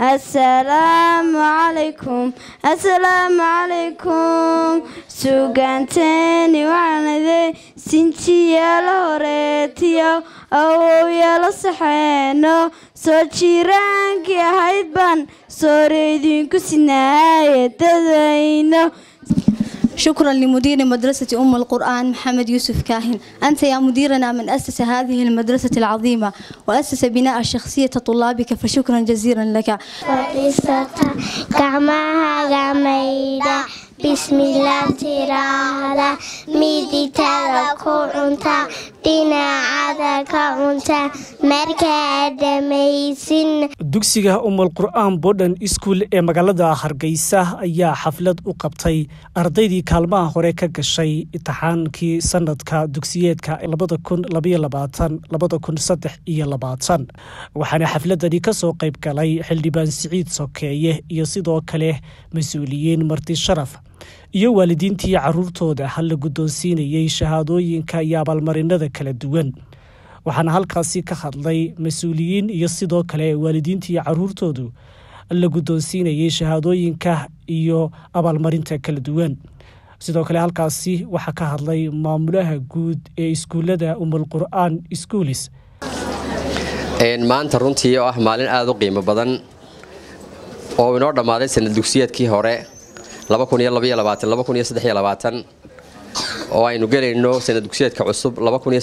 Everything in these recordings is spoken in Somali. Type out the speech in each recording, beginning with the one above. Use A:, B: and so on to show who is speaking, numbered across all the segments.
A: assalaamu calaykum assalaamu calaykum sugaanteeni waxaanade sinjiyaalo horeetiyo awowyaalo saxeeno soo jiiraankii ahayd baan sooreydinku sinaaye dadayno
B: شكرا لمدير مدرسة أم القرآن محمد يوسف كاهن أنت يا مديرنا من أسس هذه المدرسة العظيمة وأسس بناء شخصية طلابك فشكرا جزيلا لك
C: fadhiisata gacmahaaga maydha bismillaah tiraahda midigtada ku cunta dhinacada ka cunta markaa dhammaysin
D: dugsiga umul qur'aan bodhan iskuul ee magaalada hargeysa ayaa xaflad u qabtay ardaydii kaalmaha hore ka gashay imtixaankii sanadka dugsiyeedka labada kun labaiyo labaatan labada kun saddex iyo labaatan waxaana xafladani ka soo qayb galay xildhibaan siciid sokeeye iyo sidoo kale mas-uuliyiin marti sharaf iyo waalidiintii caruurtooda hal la guddoonsiinayey shahaadooyinka iyo abaalmarinada kala duwan waxaana halkaasi ka hadlay mas-uuliyiin iyo sidoo kale waalidiintii caruurtoodu la guddoonsiinayey shahaadooyinka iyo abaalmarinta kala duwan sidoo kale halkaasi waxaa ka hadlay maamulaha guud ee iskuullada umul qur'aan schoolis
E: maanta runtii oo ah maalin aada u qiimo badan oo inoo dhammaaday sanad dugsiyeedkii hore oo aynu gelayno sanad dugsiyeedka cusub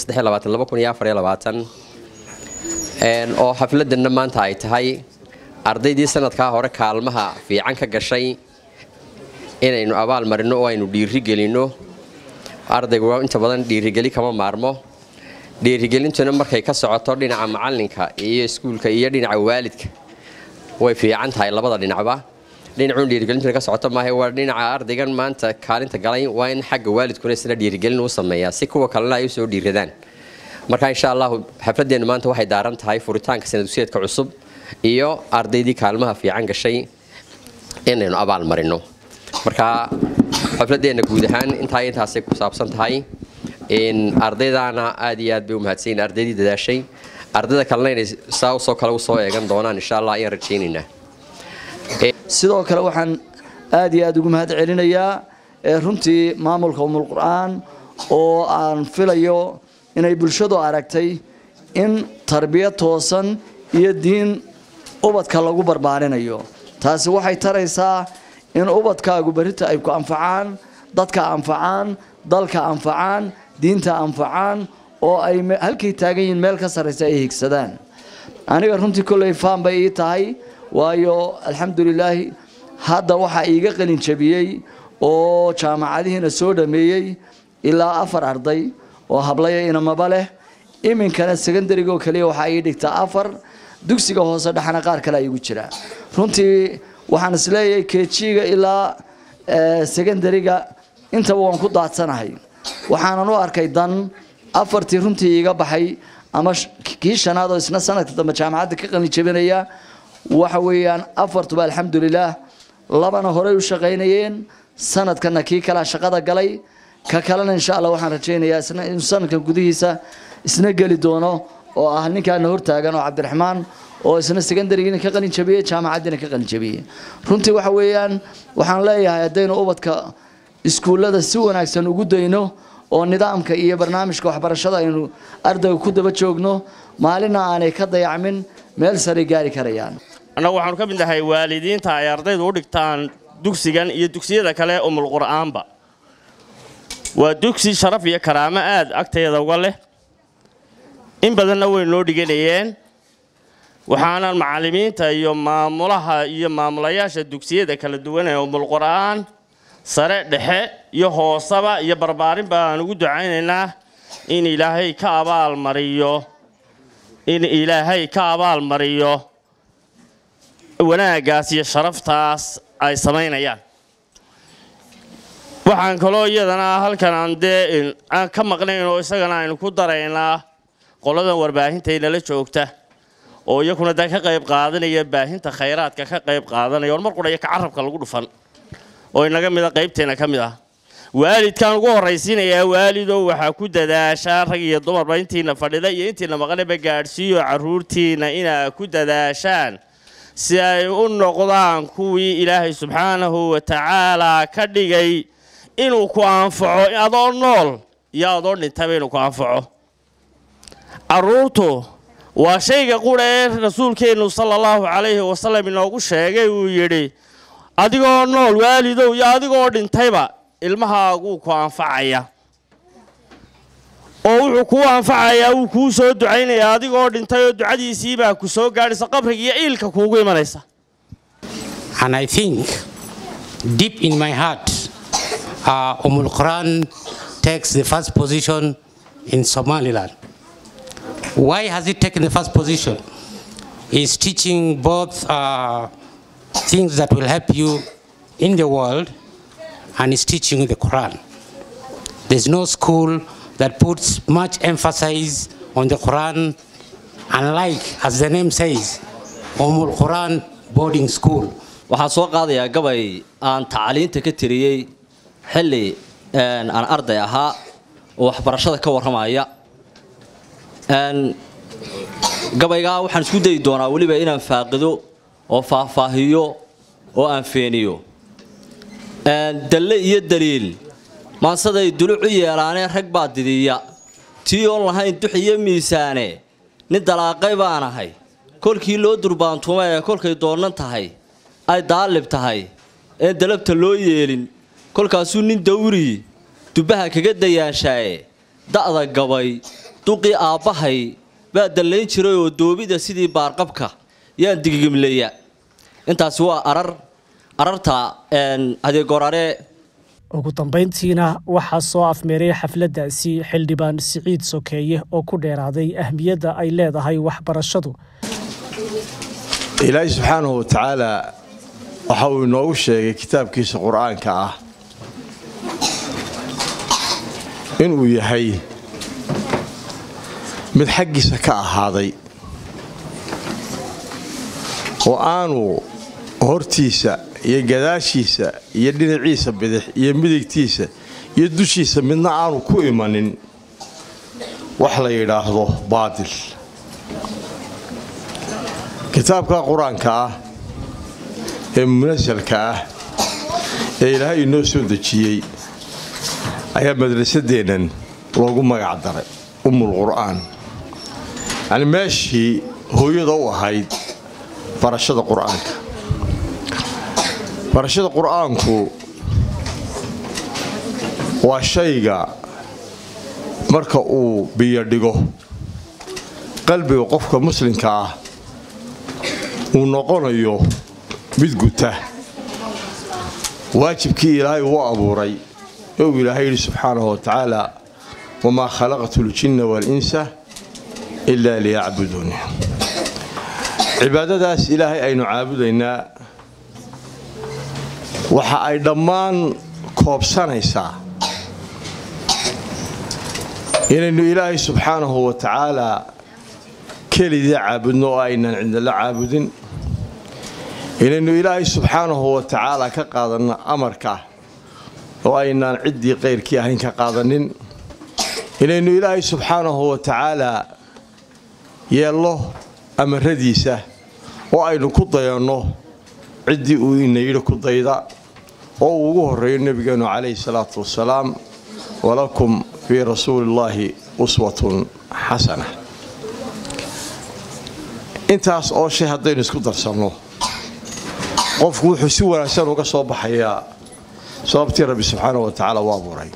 E: oo xafladanna maanta ay tahay ardaydii sanadkaa hore kaalmaha fiican ka gashay inaynu abaal marino oo aynu dhiiri gelinno ardaygu inta badan dhiirigeli kama maarmo dhiirigelintuna markay ka socoto dhinaca macalinka iyo iskuulka iyo dhinaca waalidka way fiican tahay labada dhinacba dhinacuun dhiirigelintuna ka socoto maaha waa dhinaca ardaygan maanta kaalinta galay waa in xagga waalidkuna isna dhiirigelin uu sameeyaa si kuwa kalena ay usoo dhiiradaan marka insha allahu xafladeennu maanta waxay daaran tahay furitaanka sanadugsiyeedka cusub iyo ardaydii kaalmaha fiican gashay inaynu abaal marino marka xafladeenna guud ahaan intaa intaasay ku saabsan tahay ardaydaana aad iyo aad bay u mahadsanyiin ardaydii dadaashay ardayda kalena inay saa usoo kale usoo eegan doonaan insha allah ayaan rajaynaynaa
F: sidoo kale waxaan aad iyo aad ugu mahad celinayaa runtii maamulka umul qur'aan oo aan filayo inay bulshadu aragtay in tarbiyad toosan iyo diin ubadka lagu barbaarinayo taasi waxay taraysaa in ubadkaagu berita ay ku anfacaan dadka anfacaan dalka anfacaan diinta anfacaan oo ay halkay taagan yihiin meel ka sarraysa ay higsadaan aniga runtii kolley faan bay ii tahay waayo alxamdulilaahi hadda waxaa iiga qalin jabiyey oo jaamacadihiina soo dhameeyey ilaa afar arday oo hablaya inamaba leh iminkana secondarigoo kaliya waxaa ii dhigtaa afar dugsiga hoose dhexna qaar kale igu jira runtii waxaan isleeyahay kejiga ilaa secondariga intaba waan ku daadsanahay waxaanan u arkay dan afartii runtii iiga baxay ama kii shanaad oo isna sanadka dambe jaamacadda ka qalin jabinaya waxa weeyaan afartuba alxamdulilaah labana horey u shaqaynayeen sanadkana kii kalea shaqada galay ka kalena insha allah waxaan rajaynayaa isna inuu sanadkan gudihiisa isna geli doono oo ah ninkaana hortaagan oo cabdiraxmaan oo isna secondarygiina ka qalin jabiyey jaamacaddiina ka qalin jabiyey runtii waxa weeyaan waxaan leeyahay haddaynu ubadka iskuullada si wanaagsan ugu dayno oo nidaamka iyo barnaamijka waxbarashada aynu ardayga ku daba joogno maalina aanay ka dayacmin meel saray gaari karayaan
G: annagu waxaanu ka mid nahay waalidiinta ay ardaydu u dhigtaan dugsigan iyo dugsiyada kale umul qur'aanba waa dugsi sharaf iyo karaamo aad agteeda uga leh in badanna way noo dhiganayeen waxaanan macallimiinta iyo maamulaha iyo maamulayaasha dugsiyada kala duwan ee umul qur'aan sare dhexe iyo hoosaba iyo barbaarin baan ugu ducaynaynaa in ilaahay ka abaal mariyo in ilaahay ka abaal mariyo wanaaggaas iyo sharaftaas ay samaynayaan waxaan kaloo iyadana halkan aan dee aan ka maqnayn oo isagana aynu ku daraynaa qoladan warbaahintaynala joogta oo iyakuna dee ka qayb qaadanaya baahinta khayraadka ka qayb qaadanaya or mar qura iyo ka carabka lagu dhufan oo inaga mida qaybteena ka mid ah waalidkaan ugu horraysiinayaa waalidow waxaa ku dadaashaa rag iyo dumarba intiina fadhida iyo intiina maqanaba gaadhsiiyo carruurtiinna inaa ku dadaashaan si ay u noqdaan kuwii ilaahay subxaanahu wa tacaalaa ka dhigay inuu ku anfaco adoo nool iyo adoo dhintayba inuu ku anfaco carruurtu waa shayga qudha ee rasuulkeennu sala allahu calayhi wasalam inoogu sheegay uu yidhi adigoo nool waalidow iyo adigoo dhintayba ilmahaaguu ku anfacaya oo wuxuu kuu anfacayaa wuu kuu soo ducaynayaa adigoo dhintay oo ducadiisiibaa ku soo gaadhaysa qabriga iyo iilka kuugu imanaysa
H: And I think deep in my heart, uh, Umul Quran takes the first position in Somaliland. Why has it taken the first position? It's teaching both uh, things that will help you in the world and it's teaching the Quran. There's no school that puts much emphasis on the Quran, unlike, as the name says, Umul Quran boarding school.
I: waxaan soo qaadayaa gabay aan tacliinta ka tiriyey xilli aan arday ahaa oo waxbarashada ka warramaya gabaygaa waxaan isku dayi doonaa weliba inaan faaqido oo faahfaahiyo oo aan feeniyo dalle iyo daliil maansaday duluc u yeelaanee rag baa didiya tii oon lahayn dux iyo miisaane nin dalaaqay baan ahay kolkii loo durbaantuuma ee kolkay doonnan tahay ay daalib tahay een dalabta loo yeelin kolkaasuu nin dawrii dubbaha kaga dayaanshaye da'da gabay duqii aabbahay baa dallayn jiray oo doobida sidii baarqabka yaan digigimleeya intaasi waa arar ararta adeegorare
D: ugu dambayntiina waxaa soo afmeeray xafladdaasi xildhibaan siciid sokeeye oo ku dheeraaday ahmiyadda ay leedahay waxbarashadu
J: ilaahay subxaanahu wa tacaalaa waxa uu inoogu sheegay kitaabkiisa qur-aanka ah inuu yahay mid xaggiisa ka ahaaday oo aanu hortiisa iyo gadaashiisa iyo dhinaciisa bidix iyo midigtiisa iyo dushiisa midna aanu ku imanin wax la yidhaahdo baadil kitaabka qur-aanka ah ee munasalka ah ee ilaahay inoo soo dejiyey ayaa madrasadeennan loogu magac daray ummul qur'aan yacni meeshii hooyada u ahayd barashada qur'aanka barashada qur'aanku waa shayga marka uu biyo dhigo qalbiga qofka muslimka ah uu noqonayo mid guta waajibkii ilaahay uu abuuray ee uu ilaahay yidhi subxaanahu wa tacaala wamaa khalaqtu ljinna waalinsa ilaa liyacbuduuni cibaadadaas ilaahay aynu caabudaynaa waxa ay dhammaan koobsanaysaa inaynu ilaahay subxaanahu wa tacaalaa kelidii caabudno oo aynan cidnala caabudin inaynu ilaahay subxaanahu wa tacaalaa ka qaadanno amarka oo aynaan ciddii qayrkii ahayn ka qaadanin inaynu ilaahay subxaanahu wa tacaalaa yeello amaradiisa oo aynu ku dayanno ciddii uu ina yidhi ku dayda oo uu ugu horreeyo nebigeennu calayhi salaatu wasalaam walakum fii rasuulillaahi uswatun xasana intaas oo shay haddaynu isku darsanno qofku wuxuu si wanaagsan uga soo baxayaa sababtii rabbi subxaanahu wa tacaala u abuuray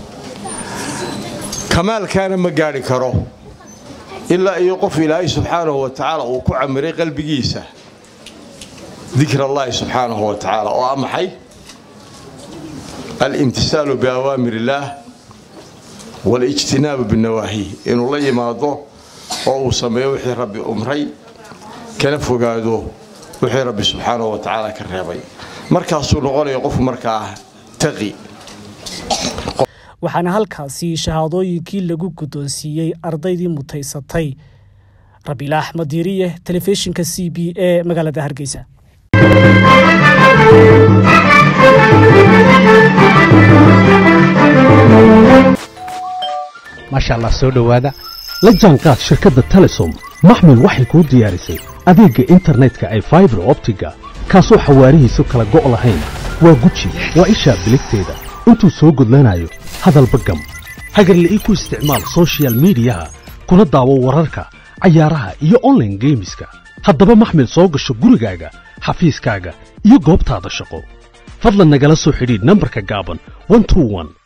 J: kamaalkaana ma gaadhi karo ilaa iyo qof ilaahay subxaanahu wa tacaala uu ku camiray qalbigiisa dikr allaahi subxaanahu wa tacaala oo ah maxay alimtisaalu biawaamir illaah waalijtinaabu binawaahi inuu la yimaado oo uu sameeyo wixii rabbi umray kana fogaado wixii rabbi subxaanahu wa tacaala ka reebay markaasuu noqonaya qofku markaa taqi
D: waxaana halkaasi shahaadooyinkii lagu guddoonsiiyey ardaydii mutaysatay rabiila axmed diiriye telefishinka c b e magaalada hargeysa
K: maasha allah soo dhowaada la jaanqaad shirkadda telesom maxmil waxay kuu diyaarisay adeegga internetka ay faibar optiga kaasoo xawaarihiisu kala go' lahayn waa guji waa ishaa biligteeda intuu soo gudlanayo hadalba gam hagarle ii ku isticmaal soshiyal miidiyaha kuna daawo wararka cayaaraha iyo onlaine geemiska haddaba maxmil soo gasho gurigaaga xafiiskaaga iyo goobtaada shaqo fadlan nagala soo xidhiidh nambarka gaaban